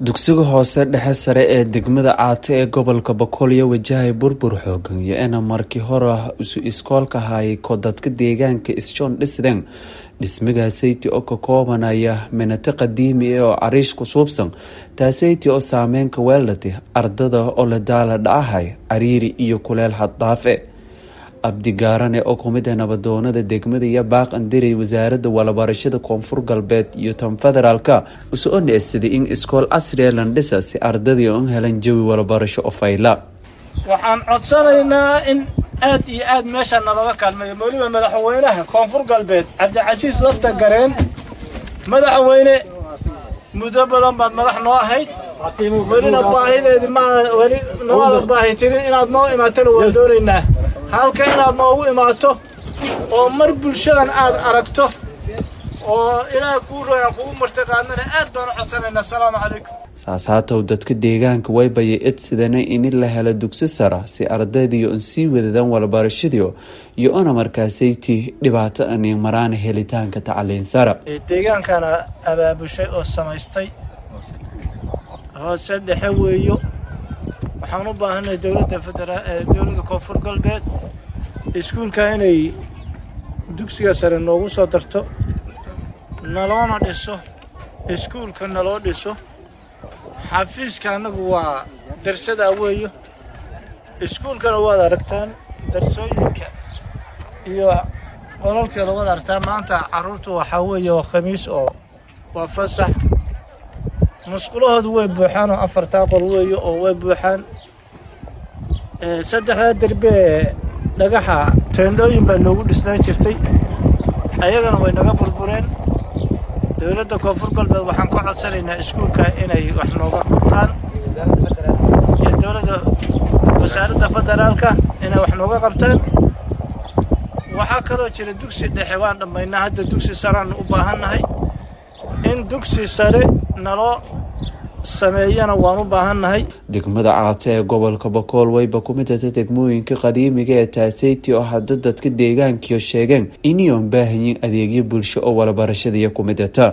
dugsiga hoose dhexe sare ee degmada caate ee gobolka boqolyo wajahay burbur xoogan iyo ina markii hore isu iskoolka hayay kodadka deegaanka isjoon dhisden dhismagaasaytii oo ka koobanaya minato qadiimi ah oo cariish ku suubsan taasaytii oo saameynka weeldhati ardada oo la daala dhacahay cariiri iyo kuleel haddaafe abdigaarane oo kumid ah nabadoonada degmada iyo baaq andiray wasaaradda walabarashada koonfur galbeed iyo tan federaalka usoo neesaday in iskool casriga landhisa si ardadii u helan jawi walabarasho oo fayla waxaan codsanaynaa in aad iyo aad meesha nalaga kaalmeeyo weliba madaxweynaha koonfur galbeed cabdicasiis lafta gareen madaxweyne muddo badan baad madax noo ahayd welina baahideedi ma weli nooada baahi tirin inaad noo imaatona waan doonaynaa halka inaad noogu imaato oo mar bulshadan aad aragto oo ilaaha kuu royaan kugu martiqaadnana aad baan u codsanaynaa asalaamu calaykum saas haatow dadka deegaanka waybayay edsidana in la helo dugsi sara si ardaydiio an sii wadadaan walabarashadiio iyo ona markaasaytii dhibaato anin maraan helitaanka tacliin sara deegaankana abaabushay oo samaystay hoose dhexe weeyo waxaan u baahanay dowladda federa dowladda koonfur galbeed iskuulka inay dugsiga sare noogu soo darto naloona dhiso iskuulka naloo dhiso xafiiska annagu waa darsadaa weeyo iskuulkana waad aragtaan darsooyinka iyo qolalkeeda waad aragtaan maanta carruurtu waxaa weeye waa khamiis oo waa fasax musqulahoodu way buuxaan oo afartaa qol weeyo oo way buuxaan saddexdaa derbee dhagaxa teendhooyin baa noogu dhisnaan jirtay ayagana way naga burbureen dowladda koonfur galbeed waxaan ka codsanaynaa iskuulka inay wax nooga qabtaan iyo dowladda wasaaradda federaalka inay wax nooga qabtaan waxaa kaloo jira dugsi dhexe waan dhammaynaa hadda dugsi sareaan u baahannahay in dugsi sare naloo sameeyana waan u baahannahay degmada caate ee gobolka bokool wayba ku mid ata degmooyinka qadiimiga ee taasayti oo hadda dadka deegaankiio sheegeen iniyoon baahanyiin adeegyo bulsho oo walabarashadiiyo ku mid ata